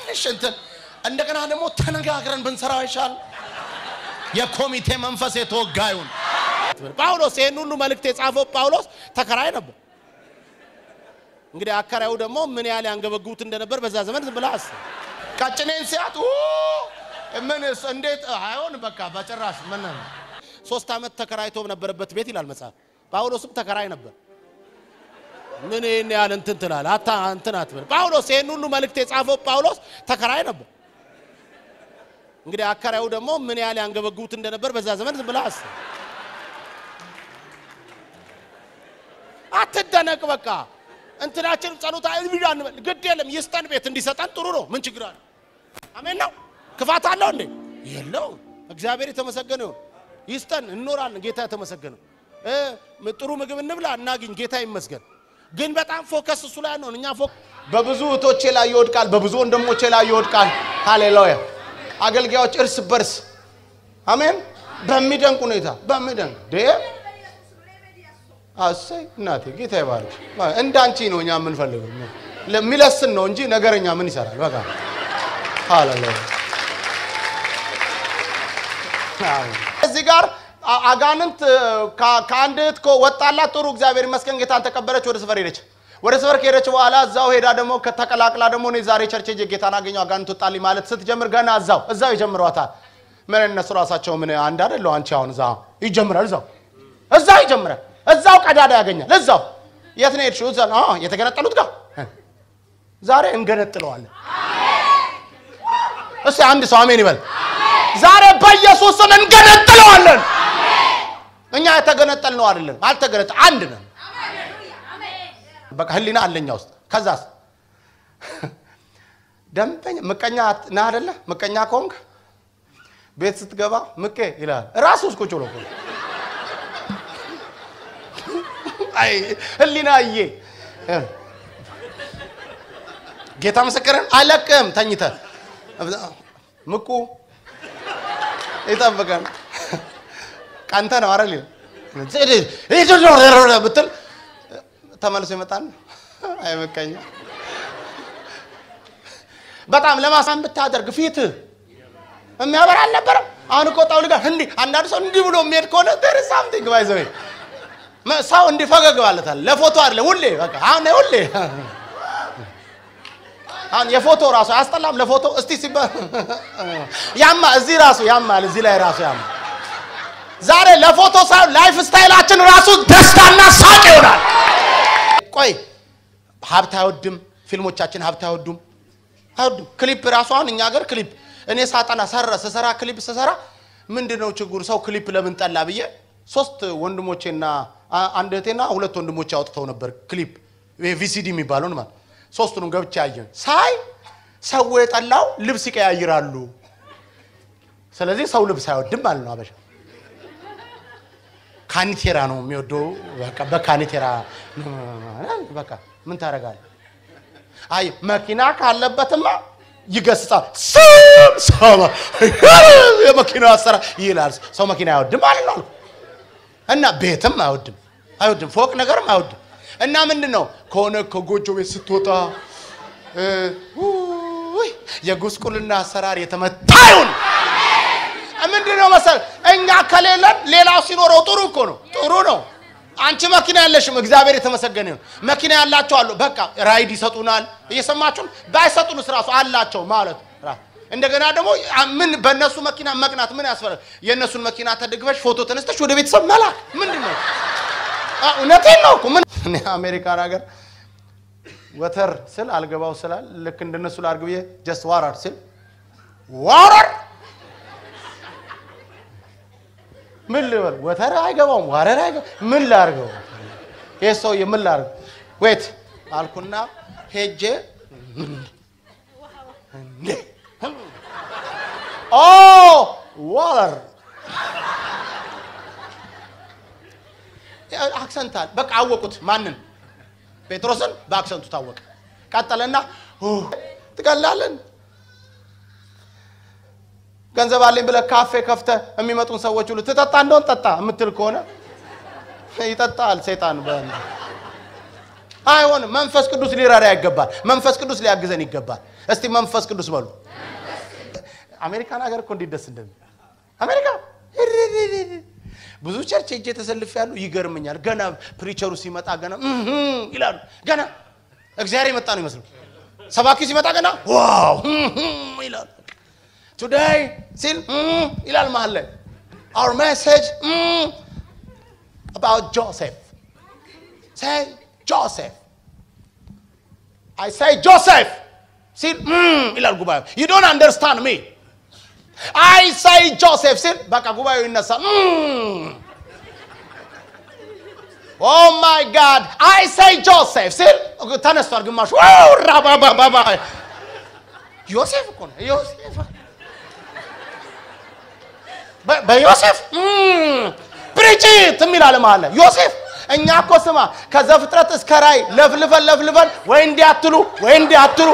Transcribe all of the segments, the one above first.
ትንሽ እንትን እንደገና ደግሞ ተነጋግረን ብንሰራው ይሻል። የኮሚቴ መንፈስ የተወጋዩን ጳውሎስ ይህን ሁሉ መልእክት የጻፈው ጳውሎስ ተከራይ ነበር። እንግዲህ አከራዩ ደግሞ ምን ያህል ያንገበግቡት እንደነበር በዛ ዘመን ዝም ብለህ አስብ። ቀጭኔን ሲያት ኡ ምን እስ- እንዴት አይሆን በቃ በጭራሽ ምን ሶስት ዓመት ተከራይቶ በነበረበት ቤት ይላል መጽሐፍ። ጳውሎስም ተከራይ ነበር። ምን ይህን ያህል እንትን ትላለህ? አታ እንትን አትበል። ጳውሎስ ይህን ሁሉ መልእክት የጻፈው ጳውሎስ ተከራይ ነበር። እንግዲህ አከራዩ ደግሞ ምን ያህል ያንገበግቡት እንደነበር በዛ ዘመን ዝም ብለህ አስብ። አትደነቅ። በቃ እንትናችን ጸሎት አይብዳ እንበል፣ ግድ የለም ይስጠን። ቤት እንዲሰጠን ጥሩ ነው። ምን ችግር አለ? አሜን ነው። ክፋት አለው እንዴ? የለው። እግዚአብሔር የተመሰገነ ይሁን። ይስጠን፣ እንኖራለን። ጌታ የተመሰገነ እ ጥሩ ምግብ እንብላ፣ እናግኝ። ጌታ ይመስገን። ግን በጣም ፎከስ እሱ ላይ ነው። እኛ ፎክ በብዙ እህቶቼ ላይ ይወድቃል፣ በብዙ ወንድሞቼ ላይ ይወድቃል። ሃሌሉያ። አገልጋዮች እርስ በርስ አሜን፣ በሚደንቅ ሁኔታ በሚደንቅ ዴ አሰይ እናቴ ጌታ ይባርክ። እንዳንቺ ነው እኛ የምንፈልገው። ለሚለስን ነው እንጂ ነገረኛ ምን ይሰራል? በቃ ሃሌሉያ። እዚህ ጋር አ- አጋንንት ከ- ከአንድ እህት እኮ ወጣላት። ጥሩ እግዚአብሔር ይመስገን ጌታን ተቀበለች። ወደ ሰፈር ሄደች። ወደ ሰፈር ከሄደች በኋላ እዛው ሄዳ ደግሞ ከተቀላቅላ ደግሞ እኔ ዛሬ ቸርች ሄጄ ጌታን አገኘው አጋንንት ወጣልኝ ማለት ስትጀምር ገና እዛው እዛው ይጀምሯታል። ምን እነሱ ራሳቸው ምን አንድ አይደለው? አንቺ አሁን እዛ ይጀምራል። እዛው እዛው ይጀምራል። እዛው ቀዳዳ ያገኛል። እዛው የት ነው ሄድሽው? እዛ አዎ የተገነጠሉት ጋር ዛሬ እንገነጥለዋለን። እስቲ አንድ ሰው አሜን ይበል። ዛሬ በኢየሱስ ስም እንገነጥለዋለን። እኛ የተገነጠል ነው አይደለም፣ አልተገነጠ አንድ ነን። በቃ ህሊና አለኛ ውስጥ ከዛስ ደንበኛ ምቀኛ ነህ አይደለ? ምቀኛ ከሆንክ ቤት ስትገባ ምቄ ይላል ራሱ ውስጥ ቁጭ ብሎ እኮ ነው። አይ ህሊና እዬ ጌታ ምስክርን አለቅም ተኝተ ምቁ ይጠብቀን ቀንተ ነው አረ ብትል ተመልሶ ይመጣል። አይመቀኛ በጣም ለማሳን ብታደርግ ፊት የሚያበራ አልነበረም። አሁን እኮ ጣውል ጋር እንዲህ አንዳንድ ሰው እንዲህ ብሎ የሚሄድ ከሆነ there is something by the way ሰው እንዲህ ፈገግ ባለታል ለፎቶ አይደለ ሁሌ በቃ አሁን ሁሌ አሁን የፎቶ ራሱ አያስጠላም። ለፎቶ እስቲ ሲባ ያማ እዚህ ራሱ ያማል፣ እዚህ ላይ ራሱ ያማ። ዛሬ ለፎቶ ሳይሆን ላይፍ ስታይላችን ራሱ ደስታና ሳቅ ይሆናል። ቆይ ሀብት አይወድም፣ ፊልሞቻችን ሀብት አይወዱም፣ አይወዱም። ክሊፕ ራሱ አሁን እኛ ሀገር ክሊፕ እኔ ሳጠና ሰራ ስሰራ ክሊፕ ስሰራ ምንድን ነው ችግሩ ሰው ክሊፕ ለምን ጠላ ብዬ ሶስት ወንድሞቼና አ- አንድ እህቴና ሁለት ወንድሞቼ አውጥተው ነበር ክሊፕ ቪሲዲ የሚባለውን ማለት ሶስቱንም ገብቼ ያየን ሳይ ሰው የጠላው ልብስ ይቀያይራሉ። ስለዚህ ሰው ልብስ አይወድም ማለት ነው አበሻ ካኒቴራ ነው የሚወደው። በቃ በካኒቴራ በቃ ምን ታደርጋለህ? አይ መኪና ካለበትማ ይገስጻል። ስም ሰማ የመኪና አሰራ ይላል። ሰው መኪና አይወድም ማለት ነው። እና ቤትም አይወድም አይወድም፣ ፎቅ ነገርም አይወድም። እና ምንድን ነው ከሆነ ከጎጆ ቤት ስትወጣ እ ውይ የጉስቁልና አሰራር የተመታ ይሁን። ምንድን ነው መሰል እኛ ከሌለን ሌላው ሲኖረው ጥሩ እኮ ነው፣ ጥሩ ነው። አንቺ መኪና ያለሽም እግዚአብሔር የተመሰገነ ይሁን። መኪና ያላቸው አሉ፣ በቃ ራይድ ይሰጡናል። እየሰማችሁን ባይሰጡንስ ራሱ አላቸው ማለት ራ- እንደገና ደግሞ አ- ምን በእነሱ መኪና መቅናት ምን ያስፈራል? የእነሱን መኪና ተደግፈሽ ፎቶ ተነስተሽ ወደ ቤተሰብ መላክ ምንድን ነው? አ፣ እውነቴን ነው እኮ ምን እኔ አሜሪካን ሀገር ወተር ስል አልገባው ስላል ልክ እንደነሱ ላርግ ብዬ ጀስት ዋራር ስል ዋራር ምን ልበል? ወተር አይገባውም፣ ዋረር አይገባውም። ምን ላርገው? ይህ ሰውዬ ምን ላርገው? ዌት አልኩና ሄጄ እንዴ ኦ ዋረር አክሰንታል በቃ አወቁት። ማንን? ጴጥሮስን በአክሰንቱ ታወቀ። ቀጠለና ኦ፣ ትቀላለን ገንዘብ አለኝ ብለህ ካፌ ከፍተህ የሚመጡን ሰዎች ሁሉ ትጠጣ እንደሆን ጠጣ የምትል ከሆነ ይጠጣል ሰይጣን። በ- አይሆንም። መንፈስ ቅዱስ ሊረዳ ይገባል። መንፈስ ቅዱስ ሊያግዘን ይገባል። እስቲ መንፈስ ቅዱስ በሉ። አሜሪካን ሀገር እኮ እንዴት ደስ እንደሚ አሜሪካ ብዙ ቸርች ሄጄ ተሰልፍ ያሉ ይገርመኛል። ገና ፕሪቸሩ ሲመጣ ገና እህ ይላሉ። ገና እግዚአብሔር የመጣ ነው ይመስሉ። ሰባኪ ሲመጣ ገና ዋው እህ ይላሉ። ቱዴይ ሲል እህ ይላል መሀል ላይ our message mm, about Joseph. Say Joseph. I say Joseph. ሲል mm, ይላል ጉባኤው። You don't understand me. I say Joseph ሲል በቃ ጉባኤው ይነሳል። mm. Oh my God. I say Joseph ሲል ተነስቷል ግማሹ ዋው ራባባባ ዮሴፍ እኮ ነው ዮሴፍ በ- በዮሴፍ ፕሪጭት የሚል አለ መሀል ላይ ዮሴፍ እኛ እኮ ስማ ከዘፍጥረት እስከ ራእይ ለፍልፈን ለፍልፈን ወይ እንዲህ አትሉ ወይ እንዲህ አትሉ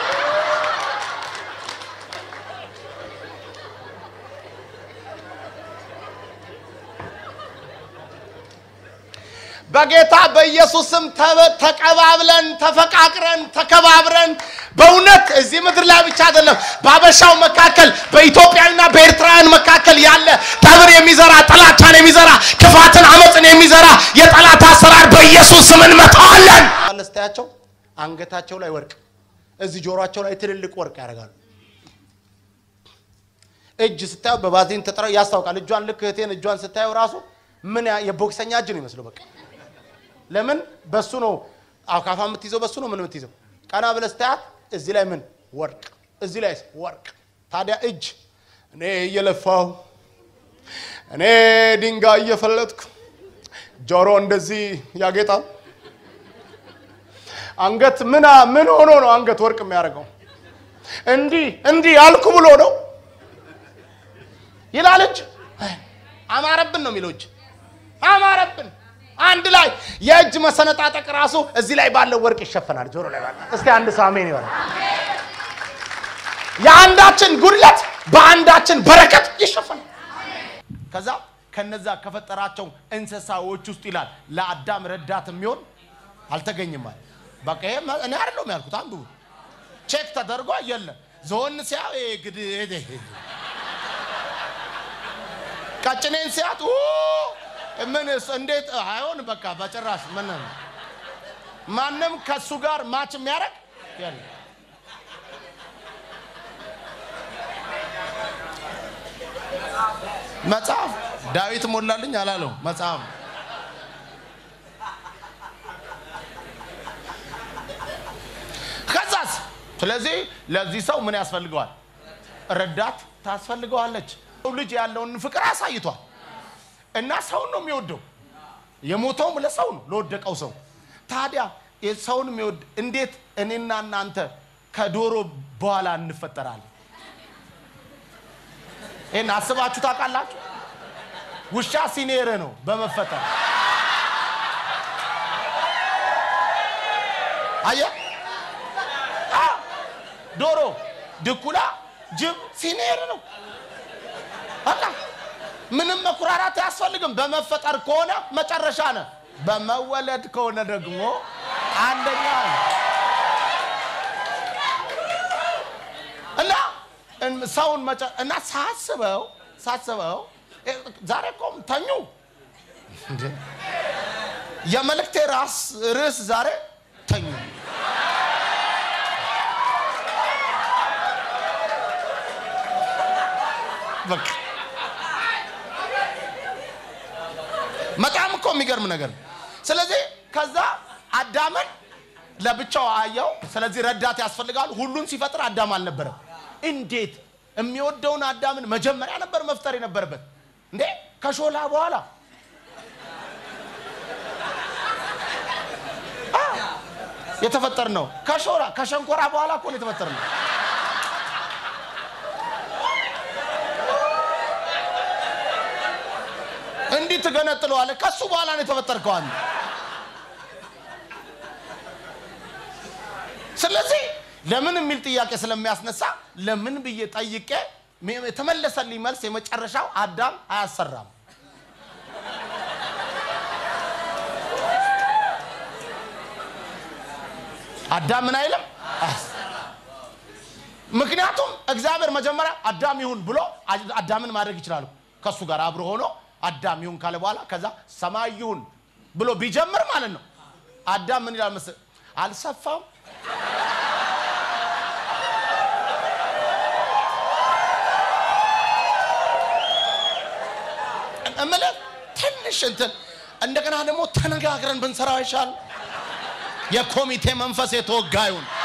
በጌታ በኢየሱስ ስም ተበ- ተቀባብለን ተፈቃቅረን ተከባብረን በእውነት እዚህ ምድር ላይ ብቻ አይደለም በአበሻው መካከል በኢትዮጵያዊና በኤርትራውያን መካከል ያለ ጠብር የሚዘራ ጥላቻን የሚዘራ ክፋትን አመፅን የሚዘራ የጠላት አሰራር በኢየሱስ ስም እንመታዋለን ስታያቸው አንገታቸው ላይ ወርቅ እዚህ ጆሮአቸው ላይ ትልልቅ ወርቅ ያደርጋሉ እጅ ስታየው በባዚን ተጠራው ያስታውቃል እጇን ልክ እህቴን እጇን ስታየው ራሱ ምን ያ- የቦክሰኛ እጅ ነው ይመስለው በቃ ለምን በሱ ነው አካፋ የምትይዘው በሱ ነው ምን የምትይዘው ቀና ብለህ ስታያት እዚህ ላይ ምን ወርቅ እዚህ ላይ ወርቅ ታዲያ እጅ እኔ እየለፋው እኔ ድንጋይ እየፈለጥኩ ጆሮ እንደዚህ ያጌጣል አንገት ምን ምን ሆኖ ነው አንገት ወርቅ የሚያደርገው እንዲህ እንዲህ አልኩ ብሎ ነው ይላል እጅ አማረብን ነው የሚለው እጅ አማረብን አንድ ላይ የእጅ መሰነጣጠቅ ራሱ እዚህ ላይ ባለው ወርቅ ይሸፈናል ጆሮ ላይ ባለው እስቲ አንድ ሰው አሜን ይበላል የአንዳችን ጉድለት በአንዳችን በረከት ይሸፈናል ከዛ ከነዛ ከፈጠራቸው እንስሳዎች ውስጥ ይላል ለአዳም ረዳት የሚሆን አልተገኝም አለ በቃ ይሄ መ- እኔ አይደለሁም ያልኩት አንዱ ቼክ ተደርጎ የለም ዞን ሲያ ግድ ቀጭኔን ሲያት ኡ፣ ምን እሱ እንዴት አይሆን በቃ በጭራሽ ምን ማንም ከሱ ጋር ማች የሚያደርግ የለም መጽሐፍ ዳዊት ሞላልኝ አላለው መጽሐፍ ከዛስ ስለዚህ ለዚህ ሰው ምን ያስፈልገዋል ረዳት ታስፈልገዋለች ሰው ልጅ ያለውን ፍቅር አሳይቷል እና ሰውን ነው የሚወደው የሞተውም ለሰው ነው ለወደቀው ሰው ታዲያ ሰውን የሚወድ እንዴት እኔና እናንተ ከዶሮ በኋላ እንፈጠራለን ይህን አስባችሁ ታውቃላችሁ ውሻ ሲኔር ነው በመፈጠር አየ አ፣ ዶሮ ድኩላ ጅብ ሲኔር ነው በቃ ምንም መኩራራት አያስፈልግም በመፈጠር ከሆነ መጨረሻ ነ በመወለድ ከሆነ ደግሞ አንደኛ ነው እና እን- ሰውን መጨ እና ሳስበው ሳስበው እ፣ ዛሬ እኮም ተኙ እንዴ! የመልእክቴ ራስ ርዕስ ዛሬ ተኙ በቃ በጣም እኮ የሚገርም ነገር ነው። ስለዚህ ከዛ አዳምን ለብቻው አየው። ስለዚህ ረዳት ያስፈልጋል። ሁሉን ሲፈጥር አዳም አልነበረም። እንዴት የሚወደውን አዳምን መጀመሪያ ነበር መፍጠር የነበረበት እንዴ ከሾላ በኋላ አ፣ የተፈጠር ነው። ከሾላ ከሸንኮራ በኋላ እኮ ነው የተፈጠር ነው። እንዲህ ትገነጥለዋለህ። ከሱ በኋላ ነው የተፈጠርከው አንተ። ስለዚህ ለምን የሚል ጥያቄ ስለሚያስነሳ ለምን ብዬ ጠይቄ የተመለሰልኝ መልስ የመጨረሻው አዳም አያሰራም። አዳም ምን አይልም? አያሰራም። ምክንያቱም እግዚአብሔር መጀመሪያ አዳም ይሁን ብሎ አዳምን ማድረግ ይችላሉ። ከእሱ ጋር አብሮ ሆኖ አዳም ይሁን ካለ በኋላ ከዛ ሰማይ ይሁን ብሎ ቢጀምር ማለት ነው። አዳም ምን ይላል መሰለህ? አልሰፋም እምልህ ትንሽ እንትን እንደገና ደግሞ ተነጋግረን ብንሰራው ይሻል። የኮሚቴ መንፈስ የተወጋ ይሁን።